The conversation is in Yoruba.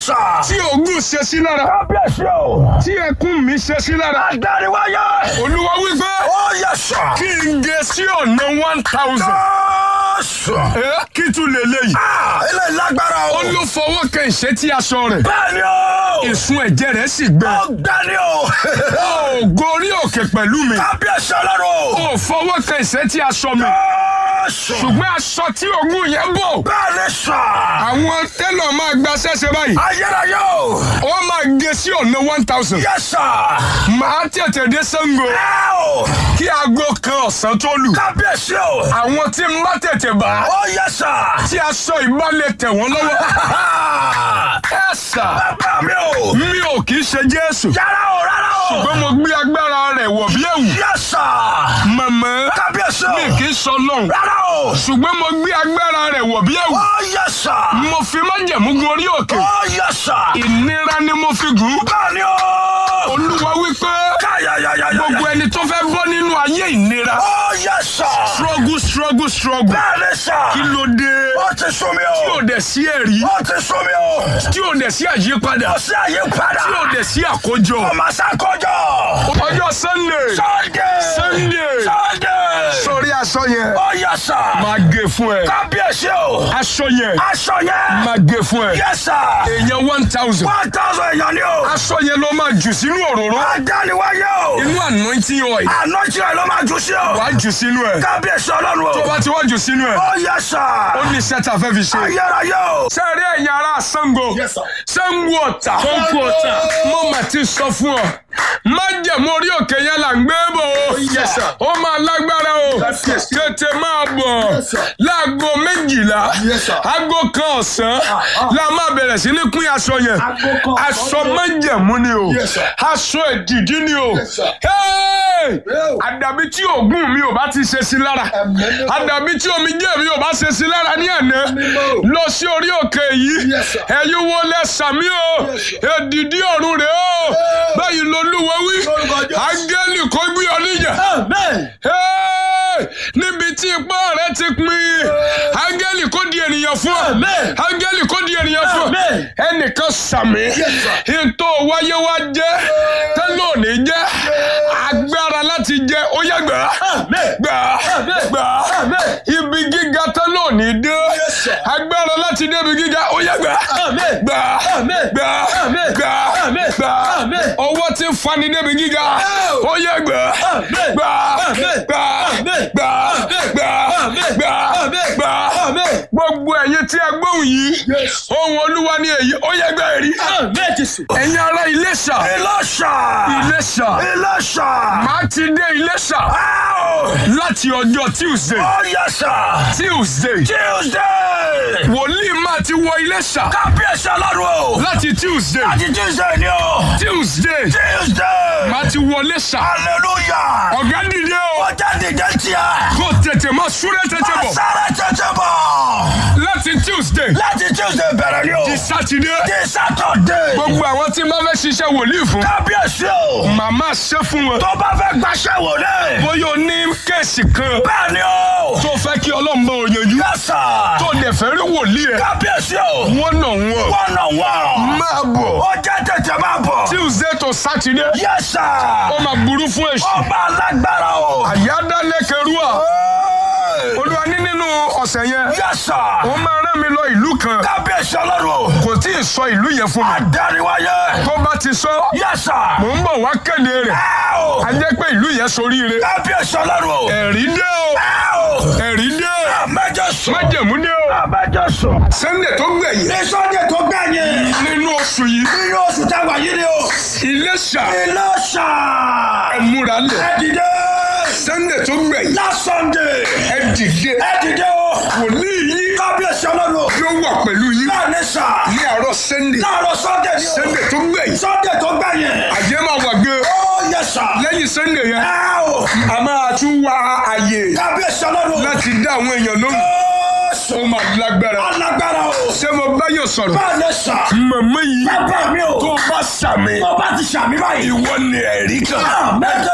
sà. tí ogún ṣe sí lára kábíyèsí o. tí ẹkún mi ṣe sí lára adániwáyé. olúwa wípé ó yẹ sà. kí n gé sí ọ̀nà one thousand sà. kí tún lè léyìí Ah, ilé lágbára o. ó ló fọwọ́ kan ìṣẹ́tí aṣọ rẹ̀ bẹ́ẹ̀ni o. ìsun ẹ̀jẹ̀ rẹ̀ sì gbẹ ọ̀gbẹ́ni o. ó gorí òkè pẹ̀lú mi kábíyèsí ọlọ́run. ó fọwọ́ kan ìṣẹ́tí aṣọ mi sà. ṣùgbọ́n aṣọ tí ogún yẹn bò bẹ́ẹ̀ni sà. àwọn tẹ́lọ̀ máa gba ṣẹ́ṣẹ́ báyìí ayérayé o. wọ́n máa gé sí ọ̀nà one thousand yẹ sà. màá tètè dé Ṣàngó ẹ o. kí aago kan ọ̀sán tó lù kábíyèsí o. àwọn tí ń bá tètè bá ó yẹ sà. tí aṣọ ìbálẹ̀ tẹ̀ wọ́n lọ́wọ́ ẹ sà bàbá mi o. mi ò kì í ṣe Jésù yàrá o rárá o. ṣùgbọ́n mo gbé agbára rẹ̀ wọ̀ bí ẹ̀wù yẹ sà. màmá kábíyèsí o. mi kì í sọ lọ́hùn rárá o. ṣùgbọ́n mo gbé agbára rẹ̀ wọ̀ bí ẹ̀wù ó yẹ sà. mo fi májẹ̀mú gun orí òkè ó yẹ sà. ìnira ni mo fi gùn bẹ́ẹ̀ni o. olúwa wípé káyàyàyàyà. gbogbo ẹni tó fẹ́ bọ́ nínú ayé ìnira ó yẹ sà. struggle struggle struggle bẹ́ẹ̀ni sà. kí ló dé ó ti sún mi tí o. ò dẹ̀ sí ẹ̀rí ó ti sún mi o. tí ò dẹ̀ sí àyípadà ó sì àyípadà. tí ò dẹ̀ sí àkójọ ọmọ sàkójọ. ọjọ́ sunday Sunday. Sunday. Sunday. sórí aṣọ yẹn ó yẹ sà. máa gé fún ẹ kábíyèsí o. aṣọ yẹn aṣọ yẹn. máa gé fún ẹ yẹ sà. èèyàn one thousand one thousand èèyàn ni o. aṣọ yẹn ló máa jù sínú òróró adániwáyé o. inú anointing oil àná tí ẹ ló máa jù sí o. wàá jù sínú ẹ kábíyèsí ọlọ́run o. tó bá ti wá jù sínú ẹ ó yẹ sà. ó ní iṣẹ́ tá a fẹ́ fi ṣe. ayérayé o. sẹ́ẹ̀rí ẹ̀yin ará Ṣàngó Yes, sir. Ṣàngó Ọ̀tà Ṣàngó Ọ̀tà. mo mà ti sọ fún ọ májẹ̀mú orí òkè yẹn là ń gbé bò ó Yes, sir. ó máa lágbára o Yes, yes. tètè máa bọ̀ Yes, sir. láago méjìlá Yes, sir. aago kan ọ̀sán ah. la máa bẹ̀rẹ̀ sí ní pín aṣọ yẹn Aago kan aṣọ ọ̀sán. májẹ̀mú ni o Yes, sir. aṣọ èdìdí ni o Yes, sir. Hey! Yeah. àdàbí tí òògùn mi ò bá ti ṣe sí lára Ẹ̀mí mímọ́. àdàbí tí omijé mi ò bá ṣe sí lára ní àná mímọ́. lọ sí orí òkè yìí Yes, sir. ẹ̀yin wo lẹ sàmí o Yes, sir. èdìdí ọ̀run rẹ̀ o báyìí lolúwa wí Lórúkọ Jésù. áńgẹ́lì kó gbé ọ níjà amen. Hey! níbi tí ipá rẹ ti pin áńgẹ́lì kó di ènìyàn fún ọ Amen. áńgẹ́lì kó di ènìyàn fún ọ Amen. ẹnìkan sàmí sir. ìtò wáyé wá jẹ́ tẹ́lẹ̀ òní jẹ́ agbára láti jẹ́ ó yá gbà Amen. gbà Amen. gbà Amen. ibi gíga tẹ́lẹ̀ òní dé Yes, sir. agbára láti dé ibi gíga ó yá gbà Amen. gbà Amen. gbà Amen. gbà Amen. gbà Amen. ọwọ́ tí ń fani débi gíga Oh. ó yá gbà Amen. gbà Amen. gbà Amen. gbà Amen. gbà Amen. gbà Amen. gbà Amen. gbogbo ẹ̀yin tí a gbóhùn yìí Yes. ohun olúwa ni èyí ó yẹ gbà èrí amen jésù. ẹ̀yin ará Iléṣà Ìlọ́ṣà. Iléṣà Ìlọ́ṣà. máa ti dé Iléṣà Áò. láti ọjọ́ Tuesday ó yẹ sà. Tuesday Tuesday. wòlíì máa ti wọ Iléṣà kábíyèsí ọlọ́run o. láti Tuesday láti Tuesday ni o. Tuesday Tuesday. máa ti wọ Iléṣà hallelujah. ọ̀gá dìde o ó jáde jẹ́ tiẹ̀. kó tètè máa súré tètè bọ̀ Sáré tètè bọ̀. láti Tuesday láti Tuesday bẹ̀rẹ̀ ni o. di Saturday di Saturday. gbogbo àwọn tí máa fẹ́ ṣiṣẹ́ wòlíì fún kábíyèsí o. màmá ṣe fún wọn tó bá fẹ́ gbaṣẹ́ wò lé. bóyá o ní kéèsì kan bẹ́ẹ̀ ni o. tó fẹ́ kí Ọlọ́run bá o yanjú yẹ́sà. tó dẹ̀ fẹ́ rí wòlíì ẹ̀ kábíyèsí o. wọ́n nà wọ́n wọ́n nà wọ́n. máa bọ̀ ó jẹ́ tètè máa bọ̀. Tuesday to Saturday yẹ́sà. ó máa burú fún èṣù ọba alágbára o. àyádálẹ́kẹrúà olúwa ní nínú ọ̀sẹ̀ yẹn yẹ́sà. ó máa rán mi lọ ìlú kan kábíyèsí ọlọ́run o. kò tí ì sọ ìlú yẹn fún mi adáríwáyé. tó bá ti sọ yẹ́sà. mò ń bọ̀ wá kéde rẹ̀ ẹ o. a jẹ́ pé ìlú yẹn soríire kábíyèsí ọlọ́run o. ẹ̀rí dé o ẹ o. ẹ̀rí dé o àmẹ́jọ sùn. májẹ̀mú dé o àmẹ́jọ sùn. Sunday tó gbẹ̀yìn ní Sunday tó gbẹ̀yìn. nínú oṣù yìí nínú oṣù táwa yìí ni o. Iléṣà Ìlọ́ṣà. ẹ̀múra lẹ̀ ẹ dìde. Sunday tó gbẹ̀yìn last Sunday. ẹ dìde ẹ dìde o. wòlíì yìí kábíyèsí ọlọ́run o. yóò wà pẹ̀lú yín náà ní sà. ní àárọ̀ Sunday láàárọ̀ Sunday ni o. Sunday tó gbẹ̀yìn Sunday tó gbẹ̀yìn. àjẹ́ máa wà gan ó yẹ sà. lẹ́yìn Sunday yẹn ẹ o. a máa tún wá àyè kábíyèsí ọlọ́run o. láti dá àwọn èèyàn lóhùn ó ó sùn. máa lágbára alágbára o. ṣé mo bá yóò sọ̀rọ̀ báà ní sà. màmá yìí bàbá mi o. tó bá sàmì tó bá ti sàmì báyìí. ìwọ ni ẹ̀rí kan. àmẹ́jọ